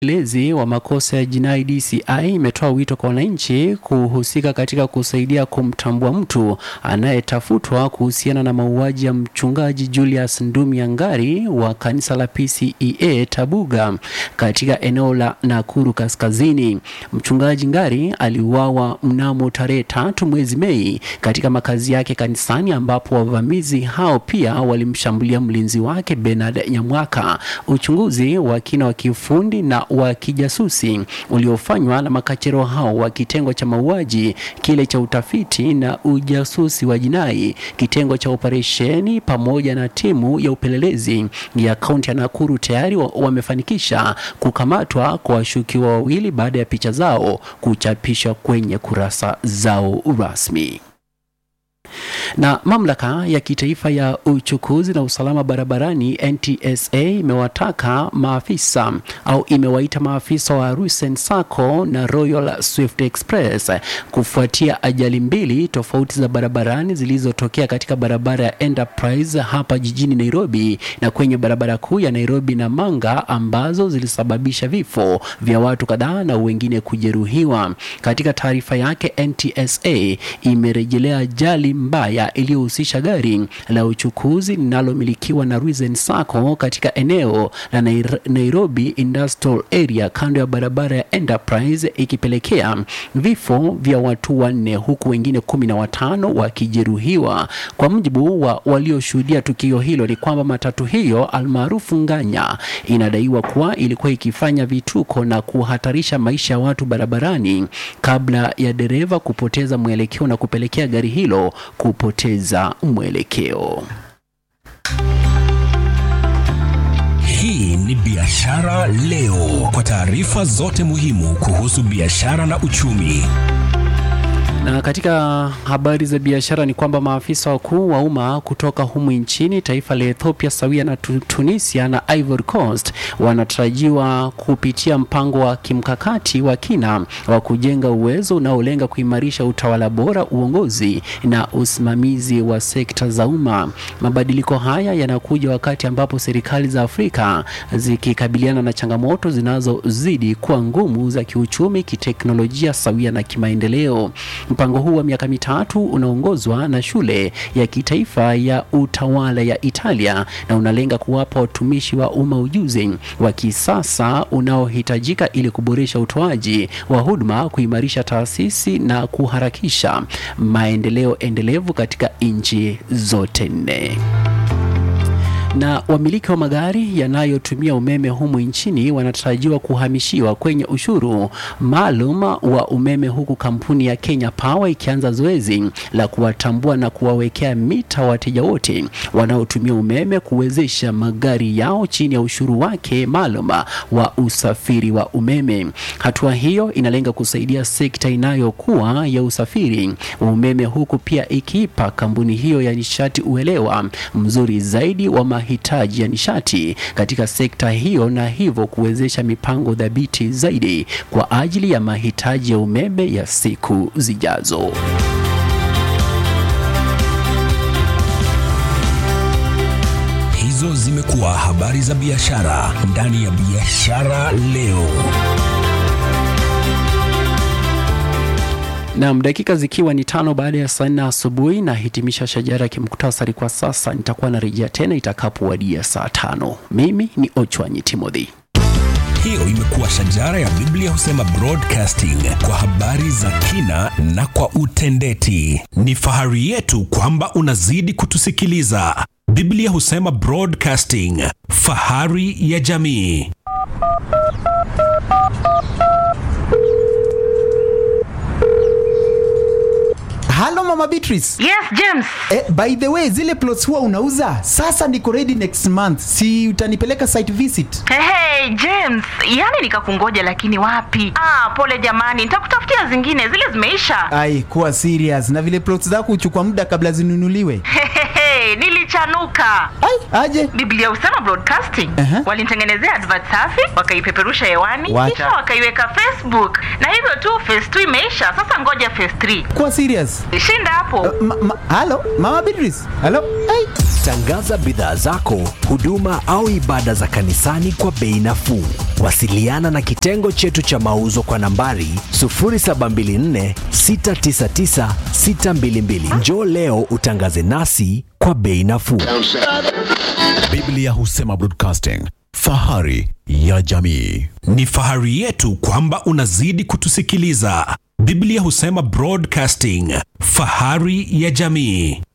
upelelezi wa makosa ya jinai DCI imetoa wito kwa wananchi kuhusika katika kusaidia kumtambua mtu anayetafutwa kuhusiana na mauaji ya mchungaji Julius Ndumi Angari wa kanisa la PCEA Tabuga katika eneo la Nakuru Kaskazini. Mchungaji Ngari aliuawa mnamo tarehe tatu mwezi Mei katika makazi yake kanisani, ambapo wavamizi hao pia walimshambulia mlinzi wake Bernard Nyamwaka. Uchunguzi wa kina wa kiufundi na wa kijasusi uliofanywa na makachero hao wa kitengo cha mauaji, kile cha utafiti na ujasusi wa jinai, kitengo cha operesheni pamoja na timu ya upelelezi ya kaunti ya Nakuru tayari wa- wamefanikisha kukamatwa kwa washukiwa wawili baada ya picha zao kuchapishwa kwenye kurasa zao rasmi na mamlaka ya kitaifa ya uchukuzi na usalama barabarani NTSA imewataka maafisa au imewaita maafisa wa Rusen Sacco na Royal Swift Express kufuatia ajali mbili tofauti za barabarani zilizotokea katika barabara ya Enterprise hapa jijini Nairobi na kwenye barabara kuu ya Nairobi na Manga ambazo zilisababisha vifo vya watu kadhaa na wengine kujeruhiwa. Katika taarifa yake, NTSA imerejelea ajali mbaya iliyohusisha gari la uchukuzi linalomilikiwa na Risen Sacco katika eneo la Nair- Nairobi Industrial Area kando ya barabara ya Enterprise ikipelekea vifo vya watu wanne huku wengine kumi na watano wakijeruhiwa. Kwa mujibu wa walioshuhudia tukio hilo ni kwamba matatu hiyo almaarufu Nganya inadaiwa kuwa ilikuwa ikifanya vituko na kuhatarisha maisha ya watu barabarani kabla ya dereva kupoteza mwelekeo na kupelekea gari hilo kupoteza mwelekeo. Hii ni Biashara Leo, kwa taarifa zote muhimu kuhusu biashara na uchumi. Na katika habari za biashara ni kwamba maafisa wakuu wa umma kutoka humu nchini, taifa la Ethiopia sawia na Tu- Tunisia na Ivory Coast wanatarajiwa kupitia mpango wa kimkakati wa kina wa kujenga uwezo unaolenga kuimarisha utawala bora, uongozi na usimamizi wa sekta za umma. Mabadiliko haya yanakuja wakati ambapo serikali za Afrika zikikabiliana na changamoto zinazozidi kuwa ngumu za kiuchumi, kiteknolojia sawia na kimaendeleo. Mpango huu wa miaka mitatu unaongozwa na shule ya kitaifa ya utawala ya Italia na unalenga kuwapa watumishi wa umma ujuzi wa kisasa unaohitajika ili kuboresha utoaji wa huduma, kuimarisha taasisi na kuharakisha maendeleo endelevu katika nchi zote nne na wamiliki wa magari yanayotumia umeme humu nchini wanatarajiwa kuhamishiwa kwenye ushuru maalum wa umeme huku kampuni ya Kenya Power ikianza zoezi la kuwatambua na kuwawekea mita wateja wote wanaotumia umeme kuwezesha magari yao chini ya ushuru wake maalum wa usafiri wa umeme. Hatua hiyo inalenga kusaidia sekta inayokuwa ya usafiri wa umeme huku pia ikiipa kampuni hiyo ya nishati uelewa mzuri zaidi wa mahitaji ya nishati katika sekta hiyo na hivyo kuwezesha mipango dhabiti zaidi kwa ajili ya mahitaji ya umeme ya siku zijazo. Hizo zimekuwa habari za biashara ndani ya Biashara Leo. Naam, dakika zikiwa ni tano baada ya saa nne asubuhi na hitimisha shajara ya kimuktasari kwa sasa. Nitakuwa narejea tena itakapowadia saa tano. Mimi ni Ochwanyi Timothy. Hiyo imekuwa shajara ya Biblia husema broadcasting kwa habari za kina na kwa utendeti. Ni fahari yetu kwamba unazidi kutusikiliza. Biblia husema broadcasting, fahari ya jamii. halo mama beatrice Yes, James. eh, by the way zile plots huwa unauza sasa niko ready next month si utanipeleka site visit Hey, hey, James, yaani nikakungoja lakini wapi? Ah, pole jamani, nitakutafutia zingine, zile zimeisha. ai kuwa serious na vile plots zako huchukua muda kabla zinunuliwe Hey, hey, hey, nilichanuka Ai, aje biblia husema broadcasting Aha. walinitengenezea advert safi wakaipeperusha hewani Wacha. kisha wakaiweka facebook na hivyo tu phase 2 imeisha sasa ngoja phase 3 kuwa serious shinda hapo ma, ma, halo mama Beatrice halo ai Tangaza bidhaa zako, huduma au ibada za kanisani kwa bei nafuu. Wasiliana na kitengo chetu cha mauzo kwa nambari 0724 699 622. Njoo leo utangaze nasi kwa bei nafuu. Biblia husema broadcasting, fahari ya jamii. Ni fahari yetu kwamba unazidi kutusikiliza. Biblia husema Broadcasting, fahari ya jamii.